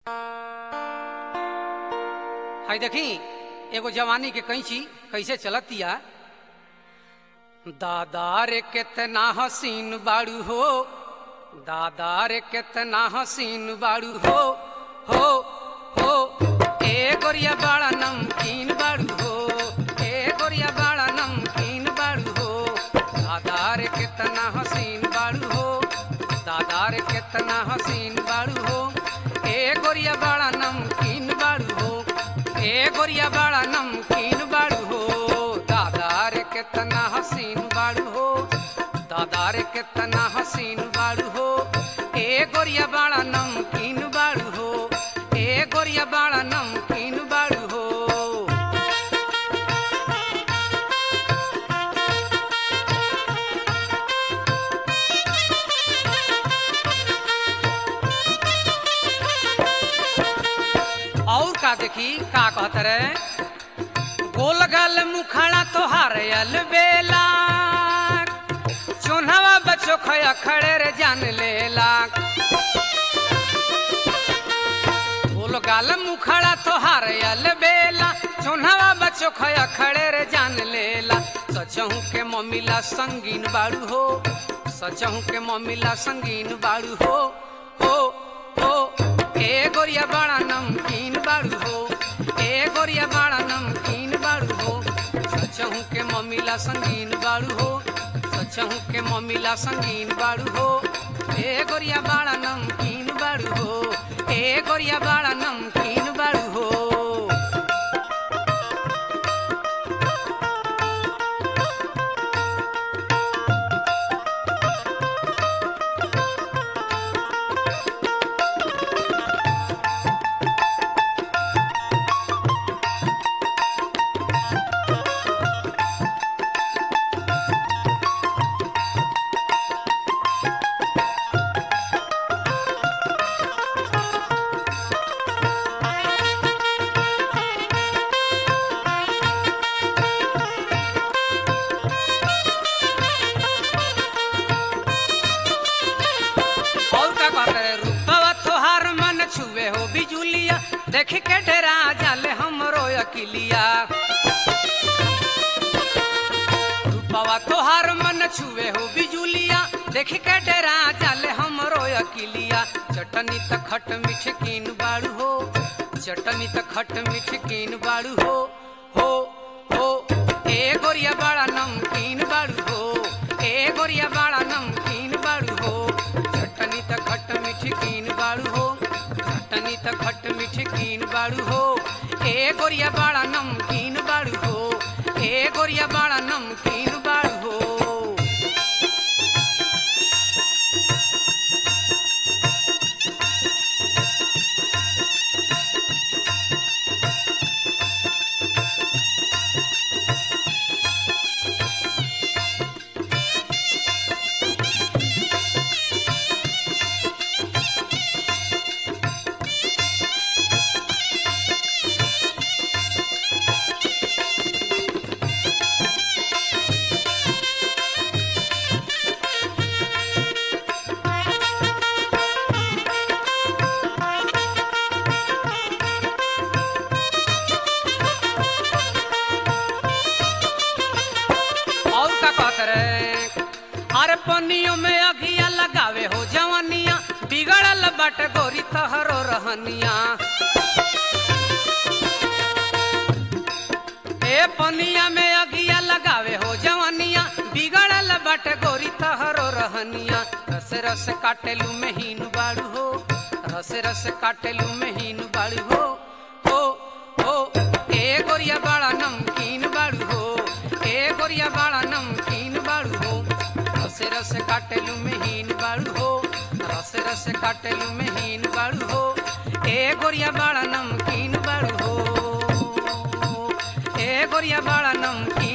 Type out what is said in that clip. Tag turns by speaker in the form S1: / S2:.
S1: हाय देखी एगो जवानी के कैंची कैसे चलतिया दादा रे केतना हसीन बाड़ू हो दादा रे केतना हसीन बाड़ू हो हो हो ए गोरिया बाड़ा नमकीन बाड़ू हो ए गोरिया बाड़ा नमकीन बाड़ू हो दादा रे केतना हसीन बाड़ू हो दादा रे केतना हसीन बाड़ू हो ए गोरिया बाड़ा नमकीन बाड़ू हो ए गोरिया बाड़ा नमकीन बाड़ू हो दादा रे केतना हसीन बाड़ू हो दादा रे केतना हसीन बाड़ू हो ए गोरिया बाड़ा नमकीन बाड़ू हो ए गोरिया बाड़ा नमकीन बाड़ू हो और का देखी का कहत रे गोल गल मुखड़ा तोहार अल बेला चोन्हवा बच्चो खया खड़े रे जान लेला गोल गाल मुखड़ा तोहार अल बेला चोन्हवा बच्चो खया खड़े रे जान लेला सचहू के मम्मीला संगीन बाड़ू हो सचहू के मम्मीला संगीन बाड़ू हो हो हो ए गोरिया बाड़ा नमकीन बाड़ू हो ए गोरिया बाड़ा नमकीन बाड़ू हो सचहू के मम्मीला संगीन बाड़ू हो सचहू के मम्मीला संगीन बाड़ू हो ए गोरिया बाड़ा नमकीन बाड़ू हो ए गोरिया बाड़ा नमकीन बाड़ू हो और का कहते रे रूपवा तोहार मन छुए हो बिजुलिया देख के डरा जाले हमरो अकिलिया रूपवा तोहार मन छुए हो बिजुलिया देख के डरा जाले हमरो अकिलिया चटनी त खट मीठ कीन बाड़ू हो चटनी त खट मीठ कीन बाड़ू हो हो हो ए गोरिया बाड़ा नमकीन बाड़ू हो ए गोरिया बाड़ा नमकीन बाड़ू हो चटनी त खट मीठ कीन बाड़ू हो चटनी त खट मीठ कीन बाड़ू हो ए गोरिया बाड़ा नमकीन बाड़ू हो ए गोरिया बाड़ा नमकीन बाड़ू हो और का कहत रे अरे पनियों में अगिया लगावे हो जवानिया बिगड़ल बट गोरी तहरो रहनिया ए पनिया में अगिया लगावे हो जवानिया बिगड़ल बट गोरी तहरो रहनिया रस रस काटेलू में हीन बाड़ू हो रस रस काटेलू में हीन बाड़ू हो हो हो ए गोरिया बाड़ा नमकीन बाड़ू हो ए गोरिया बाड़ा नमकीन बाड़ू हो रस रस काटेलू में हीन बाड़ू हो रस रस काटेलू में हीन बाड़ू हो ए गोरिया बाड़ा नमकीन बाड़ू हो ए गोरिया बाड़ा नमकीन